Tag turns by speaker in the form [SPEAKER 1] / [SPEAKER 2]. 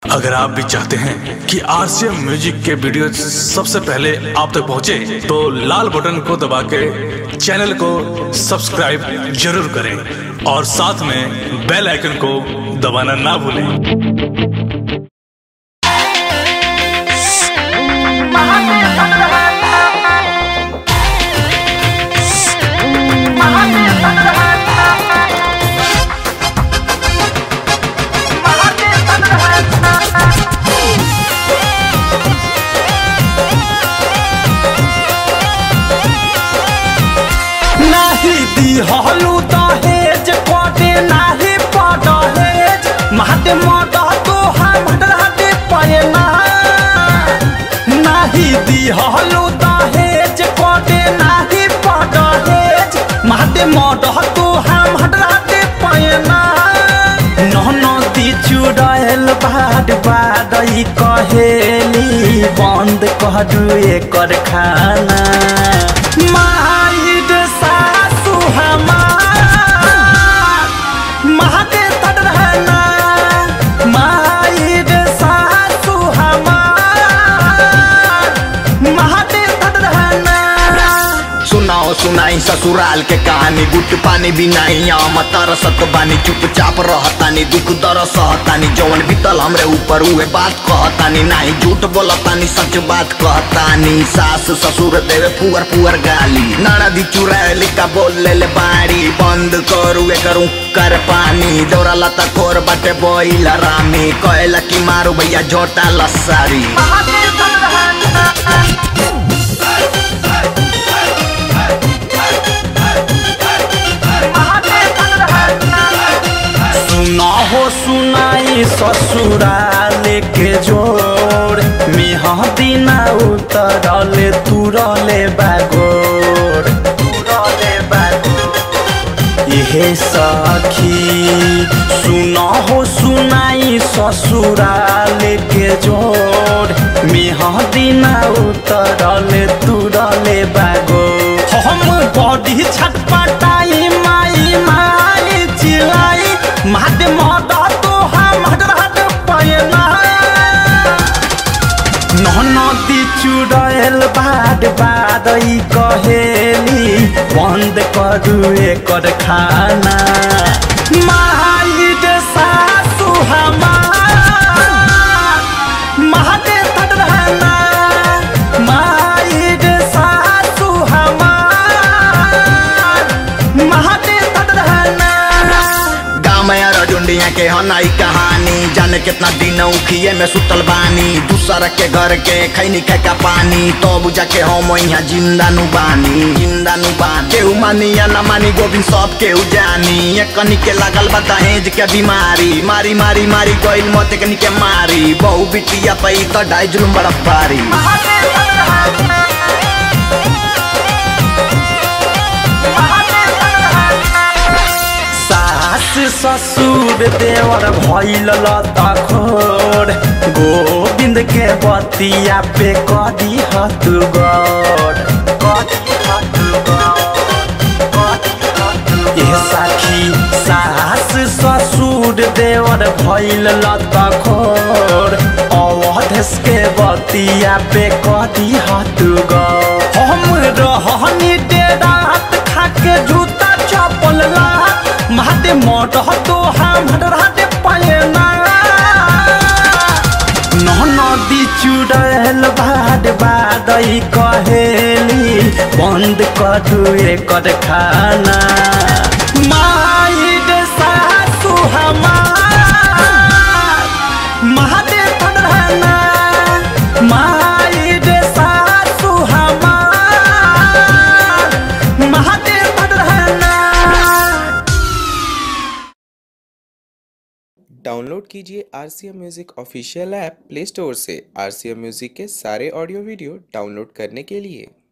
[SPEAKER 1] अगर आप भी चाहते हैं कि आरसीएम म्यूजिक के वीडियो सबसे पहले आप तक पहुंचे, तो लाल बटन को दबा के चैनल को सब्सक्राइब जरूर करें और साथ में बेल आइकन को दबाना ना भूलें
[SPEAKER 2] नाही दिहलु दहेज कोटे नाही पडहेज महाते मद तो हम हटे पयना नाही दिहलु दहेज कोटे नाही पडहेज महाते मद तो हम हटे पयना नहनो दी चुड़ैल बाद बादई कहेली बंद कह दुए कर खाना माइड सासु हमार महाते तट रहना माइड सासु हमार महाते तट रहना
[SPEAKER 3] सुनाओ सुनाई ससुराल के कहानी गुट पानी भी नहीं आम तरसत बानी चुपचाप रहतानी दुख दर सहतानी जवन बीतल हमरे ऊपर उहे बात कहतानी नहीं झूठ बोलतानी सच बात कहतानी सास ससुर देवे पुअर पुअर गाली ननदी चुड़ैली का बोल ले ले बाड़ी बंद करू करू कर पानी दौरा लता खोर बाटे बोइल रामी कहला की मारू भैया झोटा लसारी
[SPEAKER 2] सुना हो सुनाई ससुराल के जोर मेहदी ना उतरल तुरले बागोर तुरले बागोर इहे सखी सुना हो सुनाई ससुराल के जोर मेहदी ना उतरल तुरले बागोर हम बॉडी छटपटाई माई माई चिलाई माद मद तो हम हट हट पयना नदी चुड़ैल बाद बादई कहेली बंद करू एकर खाना माइड सासु हमार महादे तट रहना माइड सासु हमार महादे तट रहना
[SPEAKER 3] गाँव में रजुंडिया के हनाई कहानी जाने कितना दिन उखिए में सुतल बानी दूसरा के घर के खैनी खे का पानी तो बुझा के हम यहाँ जिंदा नु बानी जिंदा नु बानी केहू मानी या ना मानी गोविंद सब केहू जानी ये कनी के लागल बा दहेज के बीमारी मारी मारी मारी गइल मत कनी के मारी बहु बिटिया पई तो ढाई जुलुम बड़ा पारी
[SPEAKER 2] सास ससुर देवर भैल तखोर गोविंद के बतिया पे कदी हत गौर ए साखी सास ससुर देवर भैल तखोर अवधेश के बतिया पे कदी हत गौर हम रहनी डेरात खाके जूता चपल लात महादे मोट तो हम हटे पयना नदी चुड़ैल बाद बादई कहेली बंद करू एकर खाना माइड सासु हमार महादे तट रहना माइड सासु हमार महादे तट रहना
[SPEAKER 4] डाउनलोड कीजिए R C M music official app play store से आर सी एम म्यूज़िक के सारे ऑडियो वीडियो डाउनलोड करने के लिए